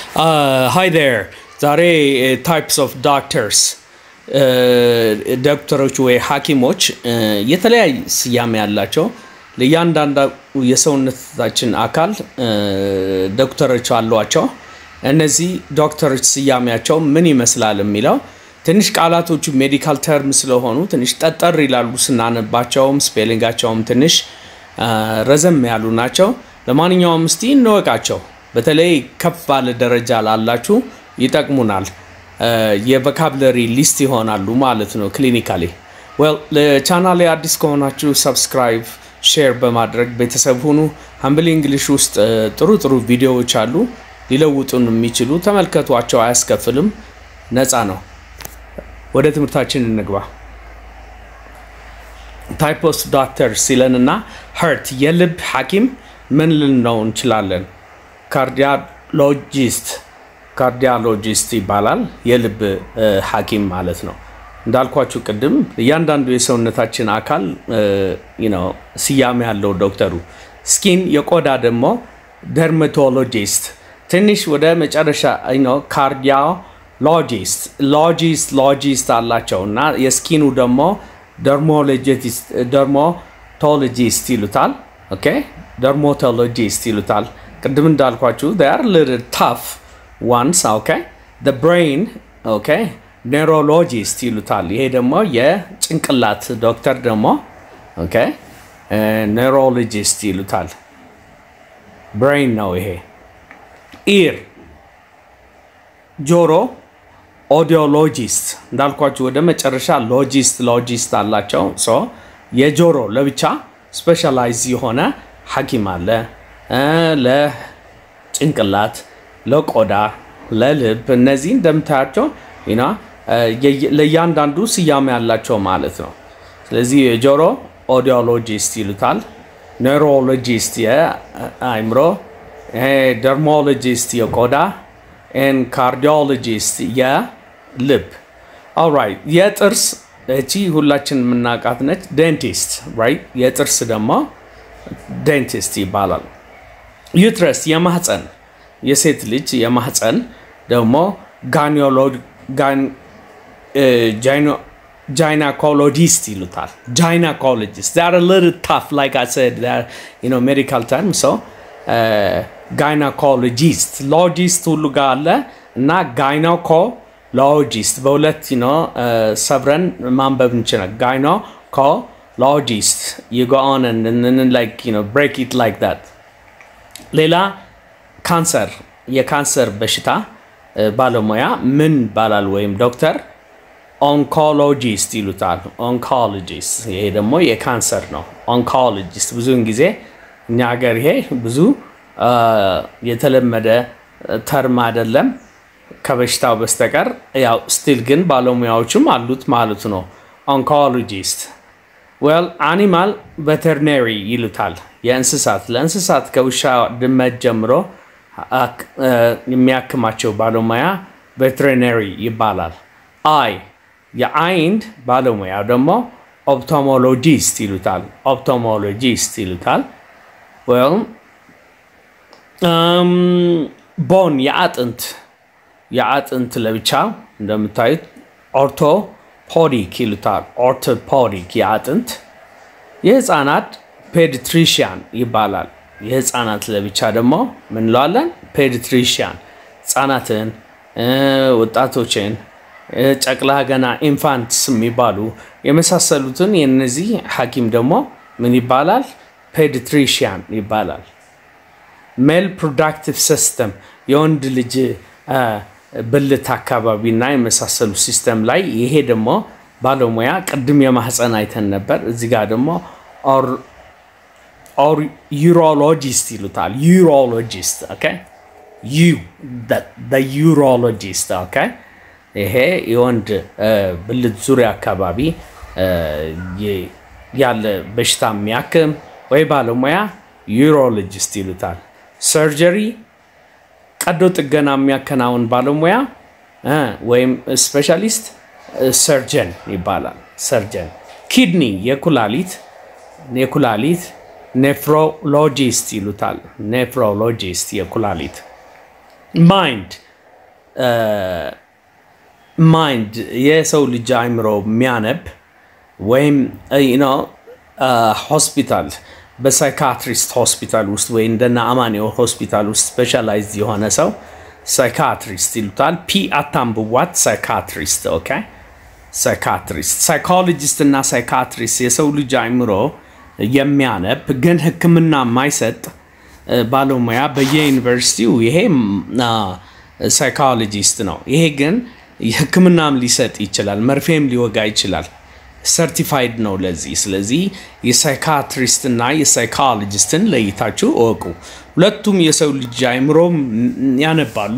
ሃይ ዴር ዛሬ ታይፕስ ኦፍ ዶክተርስ ዶክተሮች ወይ ሐኪሞች የተለያየ ስያሜ ያላቸው ለእያንዳንዱ የሰውነታችን አካል ዶክተሮች አሏቸው። እነዚህ ዶክተሮች ስያሜያቸው ምን ይመስላል የሚለው ትንሽ ቃላቶቹ ሜዲካል ተርም ስለሆኑ ትንሽ ጠጠር ይላሉ ስናነባቸውም፣ ስፔሊንጋቸውም ትንሽ ረዘም ያሉ ናቸው። ለማንኛውም እስቲ እንወቃቸው። በተለይ ከፍ ባለ ደረጃ ላላችሁ ይጠቅሙናል። የቮካብለሪ ሊስት ይሆናሉ ማለት ነው። ክሊኒካሊ ዌል ለቻናሌ አዲስ ከሆናችሁ ሰብስክራይብ፣ ሼር በማድረግ ቤተሰብ ሁኑ። ሀምብል እንግሊሽ ውስጥ ጥሩ ጥሩ ቪዲዮዎች አሉ ሊለውጡን የሚችሉ ተመልከቷቸው። አያስከፍልም፣ ነፃ ነው። ወደ ትምህርታችን እንግባ። ታይፕ ኦፍ ዶክተር ሲለንና ሀርት የልብ ሐኪም ምን ልንለው እንችላለን? ካርዲያሎጂስት ካርዲያሎጂስት ይባላል። የልብ ሐኪም ማለት ነው። እንዳልኳችሁ ቅድም እያንዳንዱ የሰውነታችን አካል ስያሜ ያለው ዶክተሩ። ስኪን የቆዳ ደግሞ ደርማቶሎጂስት፣ ትንሽ ወደ መጨረሻ ካርዲያሎጂስት ሎጂስት ሎጂስት አላቸው እና የስኪኑ ደግሞ ደርሞቶሎጂስት ይሉታል። ኦኬ ደርሞቶሎጂስት ይሉታል። ቅድም እንዳልኳችሁ ር ልትል ታፍ ዋንስ ኦኬ ብሬን ኦኬ ኔውሮሎጂስት ይሉታል። ይሄ ደግሞ የጭንቅላት ዶክተር ደግሞ ኦኬ ኔውሮሎጂስት ይሉታል። ብሬን ነው ይሄ። ኢር ጆሮ ኦዲዮሎጂስት እንዳልኳችሁ ወደ መጨረሻ ሎጂስት ሎጂስት አላቸው። ሶ የጆሮ ለብቻ ስፔሻላይዝ የሆነ ሐኪም አለ። ለጭንቅላት፣ ለቆዳ፣ ለልብ እነዚህ እንደምታያቸው ለእያንዳንዱ ስያሜ ያላቸው ማለት ነው። ስለዚህ የጆሮ ኦዲዮሎጂስት ይሉታል። ኔውሮሎጂስት የአይምሮ፣ ደርሞሎጂስት የቆዳ፣ ኤን ካርዲዮሎጂስት የልብ። ኦልራይት የጥርስ እቺ ሁላችን የምናውቃት ነች። ዴንቲስት ራይት። የጥርስ ደግሞ ዴንቲስት ይባላል። ዩትረስ የማህፀን የሴት ልጅ የማህፀን ደግሞ ጃይናኮሎጂስት ይሉታል። ጃይናኮሎጂስት ዛር ልትል ታፍ ላይክ አይ ሰድ ሜዲካል ተርም ሰው ጋይናኮሎጂስት ሎጂስት ሁሉ ጋር አለ እና ጋይናኮሎጂስት በሁለት ሰብረን ማንበብ እንችላል። ጋይናኮሎጂስት ይጎኦን ብሬክ ኢት ላይክ ዛት ሌላ ካንሰር የካንሰር በሽታ ባለሙያ ምን ይባላል? ወይም ዶክተር ኦንኮሎጂስት ይሉታል። ኦንኮሎጂስት ይሄ ደግሞ የካንሰር ነው። ኦንኮሎጂስት ብዙውን ጊዜ እኛ ሀገር ይሄ ብዙ የተለመደ ተርም አይደለም ከበሽታው በስተቀር ያው ስቲል ግን ባለሙያዎችም አሉት ማለት ነው። ኦንኮሎጂስት ዌል አኒማል ቬተርነሪ ይሉታል። የእንስሳት ለእንስሳት ከውሻ ድመት ጀምሮ የሚያክማቸው ባለሙያ ቬተሪነሪ ይባላል። አይ የአይን ባለሙያ ደግሞ ኦፕቶሞሎጂስት ይሉታል። ኦፕቶሞሎጂስት ይሉታል። ቦን የአጥንት የአጥንት ለብቻ እንደምታዩት ኦርቶፖዲክ ይሉታል። ኦርቶፖዲክ የአጥንት የህፃናት ፔዲትሪሽያን ይባላል። የህፃናት ለብቻ ደግሞ ምን እንለዋለን? ፔዲትሪሽያን ህፃናትን፣ ወጣቶችን፣ ጨቅላ ገና ኢንፋንትስ የሚባሉ የመሳሰሉትን የነዚህ ሐኪም ደግሞ ምን ይባላል? ፔዲትሪሽያን ይባላል። ሜል ፕሮዳክቲቭ ሲስተም የወንድ ልጅ ብልት አካባቢ እና የመሳሰሉ ሲስተም ላይ ይሄ ደግሞ ባለሙያ ቅድም የማህፀን አይተን ነበር። እዚህ ጋር ደግሞ ዩሮሎጂስት ይሉታል። ዩሮሎጂስት ኦኬ ዩ ዩሮሎጂስት ኦኬ። ይሄ የወንድ ብልት ዙሪያ አካባቢ ያለ በሽታ የሚያክም ወይ ባለሙያ ዩሮሎጂስት ይሉታል። ሰርጀሪ ቀዶ ጥገና የሚያከናውን ባለሙያ ወይም ስፔሻሊስት ሰርጀን ይባላል። ሰርጀን ኪድኒ የኩላሊት የኩላሊት ኔፍሮሎጂስት ይሉታል። ኔፍሮሎጂስት የኩላሊት ማይንድ ማይንድ የሰው ልጅ አእምሮ የሚያነብ ወይም ሆስፒታል በሳይካትሪስት ሆስፒታል ውስጥ ወይ እንደና አማኑኤል ሆስፒታል ውስጥ ስፔሻላይዝድ የሆነ ሰው ሳይካትሪስት ይሉታል። ፒ አታንብዋት። ሳይካትሪስት ኦኬ። ሳይካትሪስት ሳይኮሎጂስት እና ሳይካትሪስት የሰው ልጅ አእምሮ የሚያነብ ግን ሕክምና የማይሰጥ ባለሙያ በየዩኒቨርሲቲው ይሄ ሳይኮሎጂስት ነው። ይሄ ግን ሕክምናም ሊሰጥ ይችላል፣ መርፌም ሊወጋ ይችላል። ሰርቲፋይድ ነው ለዚህ። ስለዚህ የሳይካትሪስት እና የሳይኮሎጂስትን ለይታችሁ እወቁ። ሁለቱም የሰው ልጅ አእምሮ ያነባሉ፣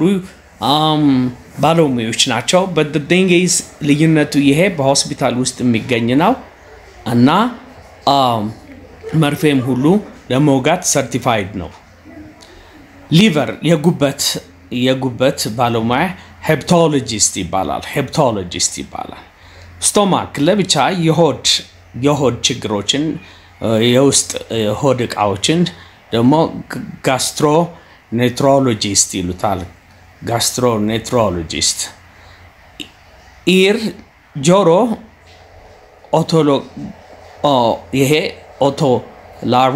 ባለሙያዎች ናቸው። በደንጌዝ ልዩነቱ ይሄ በሆስፒታል ውስጥ የሚገኝ ነው እና መርፌም ሁሉ ለመውጋት ሰርቲፋይድ ነው። ሊቨር የጉበት የጉበት ባለሙያ ሄፕቶሎጂስት ይባላል። ሄፕቶሎጂስት ይባላል። ስቶማክ ለብቻ የሆድ የሆድ ችግሮችን የውስጥ ሆድ እቃዎችን ደግሞ ጋስትሮ ኔትሮሎጂስት ይሉታል። ጋስትሮ ኔትሮሎጂስት። ኢር ጆሮ ኦቶሎ ይሄ ኦቶላሪ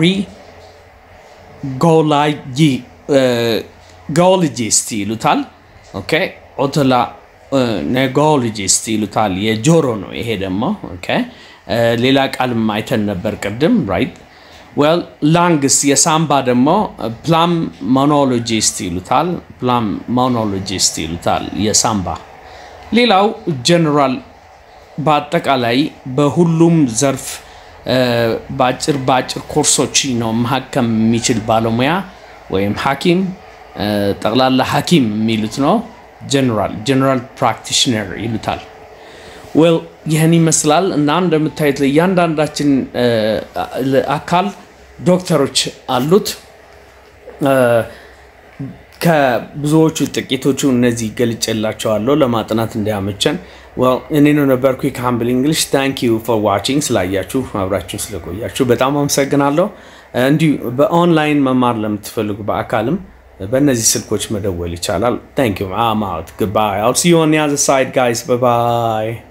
ጎሎጂስት ይሉታል። ኦኬ ኦቶላ ኔጎሎጂስት ይሉታል። የጆሮ ነው ይሄ ደግሞ ኦኬ። ሌላ ቃልም አይተን ነበር ቅድም ራይት። ዌል ላንግስ የሳምባ ደግሞ ፕላም ሞኖሎጂስት ይሉታል። ፕላም ሞኖሎጂስት ይሉታል የሳምባ። ሌላው ጀነራል በአጠቃላይ በሁሉም ዘርፍ በአጭር በአጭር ኮርሶች ነው ማከም የሚችል ባለሙያ ወይም ሐኪም ጠቅላላ ሐኪም የሚሉት ነው። ጀነራል ጀነራል ፕራክቲሽነር ይሉታል። ዌል ይህን ይመስላል እና እንደምታዩት ለእያንዳንዳችን አካል ዶክተሮች አሉት። ከብዙዎቹ ጥቂቶቹ እነዚህ ገልጬላቸዋለሁ ለማጥናት እንዲያመቸን። እኔ ነው ነበርኩ ከሀምብል እንግሊሽ። ታንክ ዩ ፎር ዋቺንግ ስላያችሁ አብራችሁ ስለቆያችሁ በጣም አመሰግናለሁ። እንዲሁ በኦንላይን መማር ለምትፈልጉ በአካልም በእነዚህ ስልኮች መደወል ይቻላል። ታንክ ዩ አም አውት ጉድባይ አል ሲ ዩ ኦን ዘ አዘር ሳይድ ጋይስ ባይ ባይ